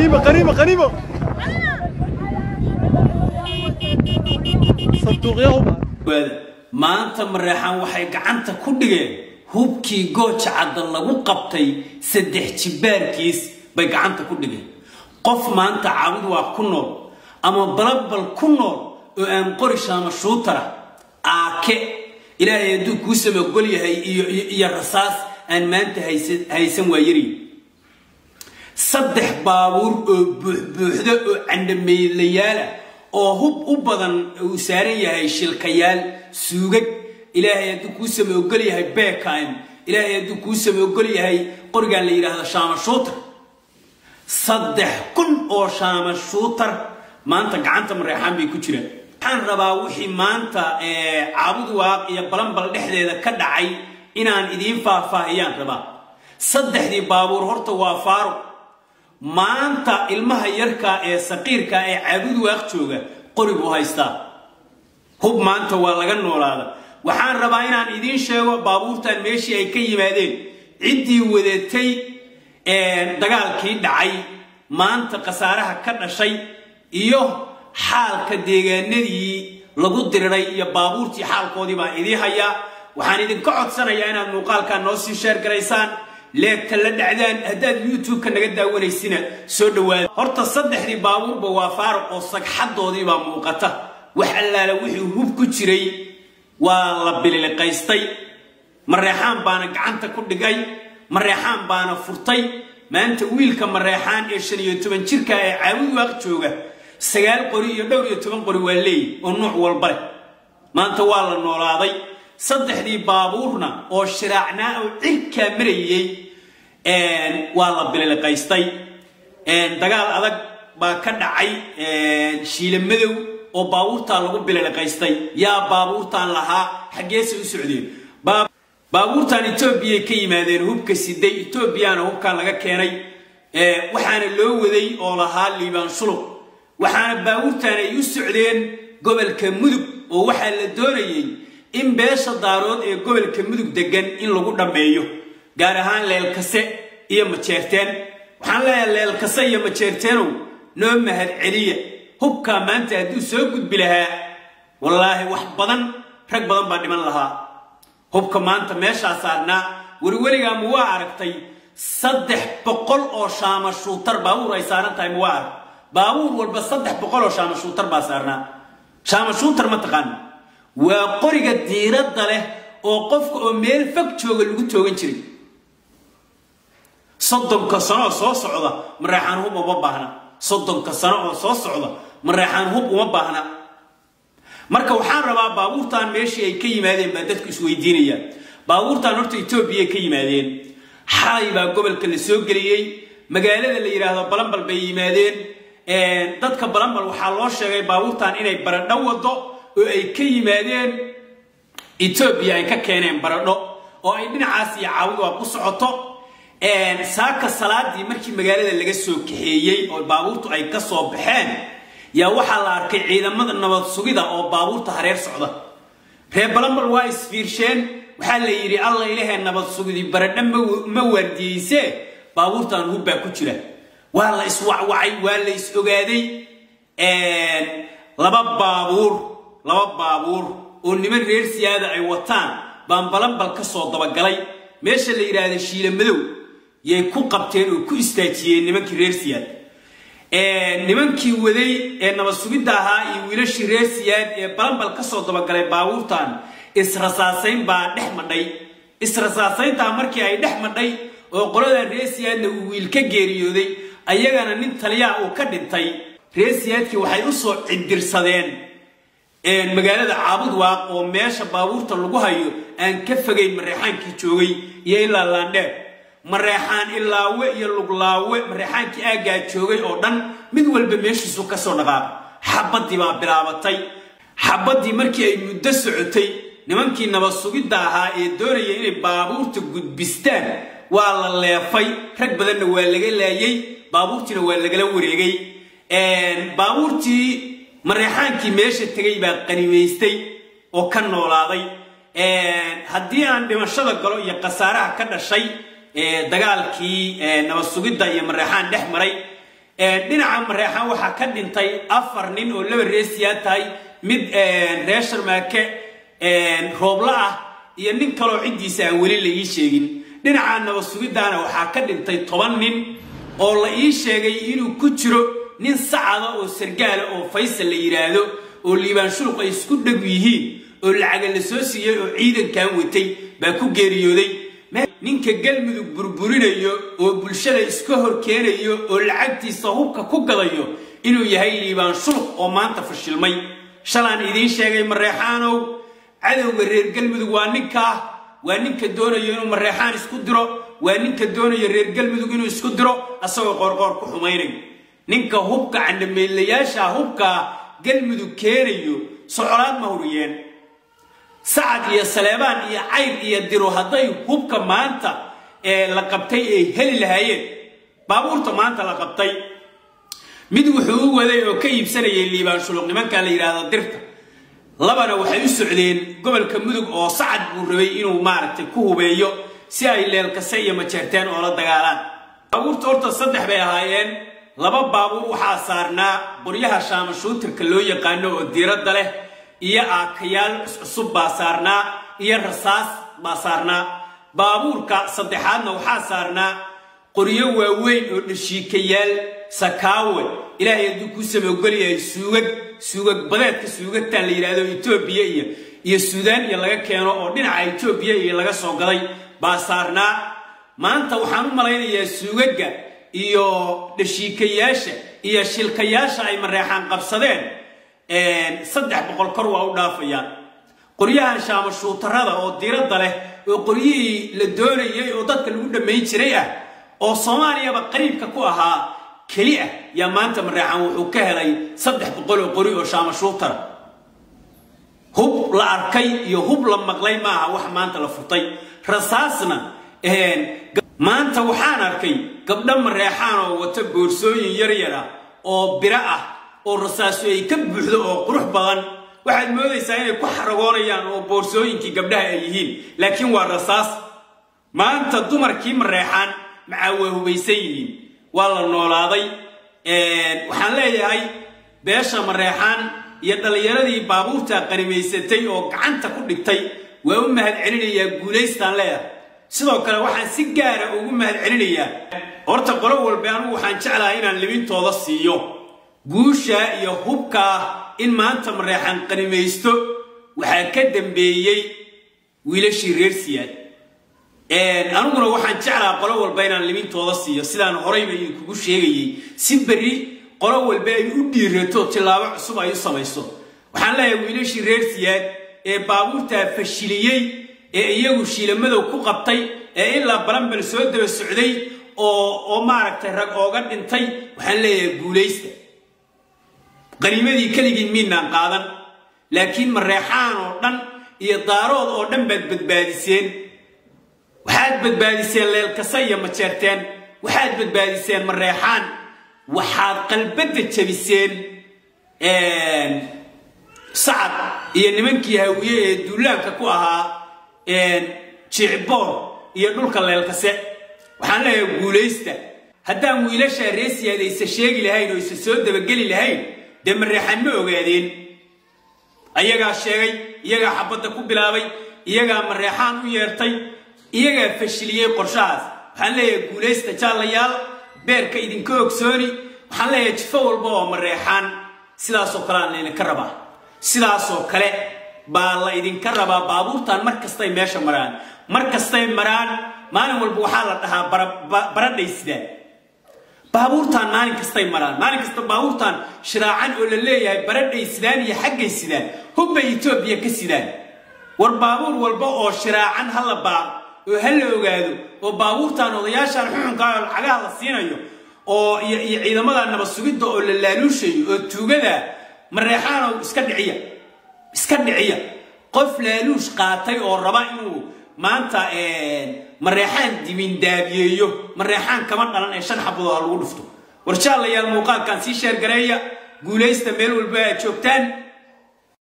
غنيمة غنيمة غنيمة صندوق يا هبة maanta mareexaan waxay gacanta ku dhigeen hubkii gooja cadda lagu qabtay saddex jibaarkiis bay gacanta ku dhigeen qof maanta caawid waa ku nool ama balabal ku nool oo aan qorisha ama shuutara aake ilaahay hadduu kuu samagol yahay iyo iyo rasaas aan maanta haysan haysan waa yari saddex baabuur oo buuxbuuxda oo candhameelayaala oo hub u badan uu saaran yahay shilkayaal suugag ilaahay hadduu kuu sama ogol yahay beekime ilaahay hadduu kuu sama ogol yahay qorigaan la yidhaahdo shaama shuutar saddex kun oo shaama shuutar maanta gacanta mareexaan bay ku jiraan waxaan rabaa wixii maanta caabud waaq iyo balanbal dhexdeeda ka dhacay inaan idiin faahfaahiyaan rabaa saddexdii baabuur horta waa faaruq maanta ilmaha yarka ee saqiirka ee caabud waaq jooga qori buu haystaa hub maanta waa laga noolaada waxaan rabaa inaan idiin sheego baabuurtan meeshii ay ka yimaadeen ciddii wadatay dagaalkii dhacay maanta khasaaraha ka dhashay iyo xaalka deegaanadii lagu diriray iyo baabuurtii xaalkoodii baan idiin hayaa waxaan idinka codsanayaa inaad muuqaalkan noo sii sheer garaysaan leegta la dhacdaan haddaad youtube-ka naga daawanaysina soo dhawaada horta saddexdii baabuurba waa faaruq oo sagxadoodii baa muuqata wax allaala wixii hub ku jiray waa la bililiqaystay mareexaan baana gacanta ku dhigay mareexaan baana furtay maanta wiilka mareexaan ee shan iyo toban jirka ee caawid waaq jooga sagaal qori iyo dhowr iyo toban qori waa leeyi oo nuuc walba leh maanta waa la noolaaday saddexdii baabuurna oo shiraacnaa oo cirkaa marayey waa la bililiqaystay dagaal adag baa ka dhacay shiila madow oo baabuurtaa lagu bililiqaystay yaa baabuurtaan lahaa xaggeese u socdeen baabuurtan etoobiyay ka yimaadeen hubka siday etoobiyana hubkan laga keenay waxaana loo waday oo lahaa liibaan shulub waxaana baabuurtan ay u socdeen gobolka mudug oo waxaa la doonayay in beesha daarood ee gobolka mudug degan in lagu dhammeeyo gaar ahaan leelkase iyo majeerteen waxaan leeyahay leelkase iyo majeerteenow noo mahad celiya hubkaa maanta hadduu soo gudbi lahaa wallaahi wax badan rag badan baa dhiman lahaa hubka maanta meeshaa saarnaa weliweligaa ma waa aragtay saddex boqol oo shaama shuutar baabuur ay saaran tahay ma waa arag baabuur walba saddex boqol oo shaama shuutar baa saarnaa shaama shuutar ma taqaana waa qoriga diiradda leh oo qofka oo meel fog jooga lagu toogan jiray soddonka sano oo soo socda mareexaan hub uma baahna soddonka sano oo soo socda mareexaan hub uma baahna marka waxaan rabaa baabuurtan meeshii ay ka yimaadeen baa dadku isweydiinayaan baabuurtan horta etoobiya ka yimaadeen xalay baa gobolka la soo geliyey magaalada la yidhaahdo balambal bay yimaadeen dadka balambal waxaa loo sheegay baabuurtan inay baradho wado oo ay ka yimaadeen etoobiya ay ka keeneen baradho oo ay dhinacaas iyo caawid waa ku socoto saaka salaadii markii magaalada laga soo kaxeeyey oo baabuurtu ay ka soo baxeen yaa waxaa la arkay ciidamada nabad sugida oo baabuurta hareer socda reer balambal waa isfiirsheen waxaa la yidhi alla ilahee nabad sugidi baradho ma waardiyeyse baabuurtan hubbaa ku jira waa la iswacwacay waa la is ogaaday laba baabuur laba baabuur oo niman reer siyaada ay wataan baan balambal ka soo dabagalay meesha la yidhaahda shiila madow yay ku qabteen oo ku istaajiyeen nimankii reer siyaad nimankii waday ee nabad sugidda ahaa iyo wiilashii reer siyaad ee balambal ka soo dabagalay baabuurtan israsaasayn baa dhex madhay israsaasayntaa markii ay dhex madhay oo qoladan reer siyaadna uu wiil ka geeriyooday ayagana nin taliyaa uu ka dhintay reer siyaadkii waxay u soo cidirsadeen magaalada caabud waaq oo meesha baabuurta lagu hayo aan ka fogayn mareexaankii joogay iyo ilaa laandheer mareexaan ilaawe iyo luglaawe mareexaankii aaggaa joogay oo dhan mid walba meeshiisu kasoo dhaqaaq xabaddii baa bilaabatay xabaddii markii ay muddo socotay nimankii nabad sugidda ahaa ee doonaya inay baabuurta gudbistaan waa la leefay rag badanna waa laga laayay baabuurtiina waa lagala wareegay baabuurtii mareexaankii meesha tegay baa qanimaystay oo ka noolaaday haddii aan dhimashada galo iyo khasaaraha ka dhashay dagaalkii nabad sugidda iyo mareexaan dhex maray dhinaca mareexaan waxaa ka dhintay afar nin oo laba reesiyaa tahay mid reer sharmaake roobla ah iyo nin kaloo ciddiisa aan weli la ii sheegin dhinaca nabad sugiddaana waxaa ka dhintay toban nin oo la ii sheegay inuu ku jiro nin sacada oo sargaala oo faysal la yidhaahdo oo liibaan shuluq ay isku dheg yihiin oo lacaga la soo siiyey oo ciidankan watay baa ku geeriyooday ninka galmudug burburinayo oo bulshada iska hor keenayo oo lacagtiisa hubka ku gadayo inuu yahay liibaan shuluq oo maanta fashilmay shalaan idiin sheegay mareexaanow cadowga reer galmudug waa ninkaa waa ninka doonayo inuu mareexaan isku diro waa ninka doonayo reer galmudug inuu isku diro asagoo qoorqoor ku xumaynayo ninka hubka candhameelayaasha hubka galmudug keenayo socolaad ma huriyeen sacad iyo saleebaan iyo cayr iyo diro hadday hubka maanta ee la qabtay ay heli lahaayeen baabuurta maanta la qabtay mid wuxuu u waday oo ka iibsanayay liibaan shuluq nimankaa la yidhaahdo dirta labana waxay u socdeen gobolka mudug oo sacad buu rabay inuu maaragtay ku hubeeyo si ay leelkase iyo majeerteen oo la dagaalaan baabuurta horta saddex bay ahaayeen laba baabuur waxaa saarnaa qoryaha shaamashuutirka loo yaqaano oo diiradda leh iyo aakayaal cuscusub baa saarnaa iyo rasaas baa saarnaa baabuurka saddexaadna waxaa saarnaa qoryo waaweyn oo dhashiikayaal sakaawe ilaahay hadduu kuu samoogolyahay suugag suugag badeedka suugagtan la yidhaahdo etoobiya iyo iyo suudaan iyo laga keeno oo dhinaca etoobiya iyo laga soo gaday baa saarnaa maanta waxaan u malaynayaa suugagga iyo dhashiikayaasha iyo shilkayaasha ay mareexaan qabsadeen saddex boqol kor waa u dhaafayaan qoryahan shaamashuutarada oo diiradda leh oo qoryihii la doonayay oo dadka lagu dhammayn jiray ah oo soomaaliyaba qariibka ku ahaa keli ah yaa maanta mareexaan wuxuu ka helay saddex boqol oo qori oo shaamashuutara hub la arkay iyo hub la maqlay maaha wax maanta la furtay rasaasna maanta waxaan arkay gabdho mareexaan oo wata boorsooyin yaryar ah oo biro ah oo rasaaso ay ka buuxdo oo qurux badan waxaad moodaysaa inay ku xaragoonayaan oo boorsooyinkii gabdhaha ay yihiin laakiin waa rasaas maanta dumarkii mareexaan macaa waa hubaysan yihiin waa la noolaaday waxaan leeyahay beesha mareexaan iyo dhallinyaradii baabuurta qanimaysatay oo gacanta ku dhigtay waa u mahad celinayaa guulaystaan leeyahay sidoo kale waxaan si gaara ugu mahad celinayaa horta qolo walba anugu waxaan jeclahay inaan libintooda siiyo guusha iyo hubkaa in maanta mareexaan qanimaysto waxaa ka dambeeyey wiilashii reer siyaad aniguna waxaan jeclaha qolo walba inaan libintooda siiyo sidaan horayba idinkugu sheegayey si berri qolo walba ay u dhiirato tillaabo cusub ay u samayso waxaan leeyahay wiilashii reer siyaad ee baabuurtaa fashiliyey ee iyagu shiilamadow ku qabtay ee ilaa balanbal soo daba socday oo oo maaragtay rag ooga dhintay waxaan leeyahay guulaysta qaniimadii keligiin miinaan qaadan laakiin mareexaan oo dhan iyo daarood oo dhan baad badbaadiseen waxaad badbaadiseen leelkasa iyo majeerteen waxaad badbaadiseen mareexaan waxaad qalbadda jabiseen sacad iyo nimankii hawiye ee duulaanka ku ahaa jicboor iyo dhulka leelkase waxaan leeyahay guulaysta haddaan wiilashaa reesiyaad aysa sheegi lahayn oo isa soo dabageli lahayn dee mareexaan ma ogaadeen ayagaa sheegay iyagaa xabadda ku bilaabay iyagaa mareexaan u yeertay iyagaa fashiliyey qorshahaas waxaan leeyahay guulaysta jaallayaal beerka idinka ogsooni waxaan leeyahay jifo walba oo mareexaan sidaasoo kale aan laydinka rabaa sidaasoo kale baa la idinka rabaa baabuurtan mar kastay meesha maraan mar kastay maraan maalin walba waxaa la dhahaa baradhay sidaan baabuurtaan maalin kastay maraan maalin kasta baabuurtaan shiraacan oo la leeyahay baradhay sidaan iyo xaggay sidaan hubbay etoobiya ka sidaan war baabuur walba oo shiraacan ha la baaqo oo ha la ogaado oo baabuurtaan odayaashaan xuxunkaa oo lacagaha la siinayo oo iyo ciidamada nabad sugidda oo la laaluushayo oo tuugada mareexaanow iska dhiciya iska dhiciya qof laaluush qaatay oo raba inuu maanta mareexaan dimindaabiyeeyo mareexaan kama dhalan ee shan xabadood ha lagu dhufto war jaalayaal muuqaalkan sii sheergareeya guulaysta meel walba aad joogtaan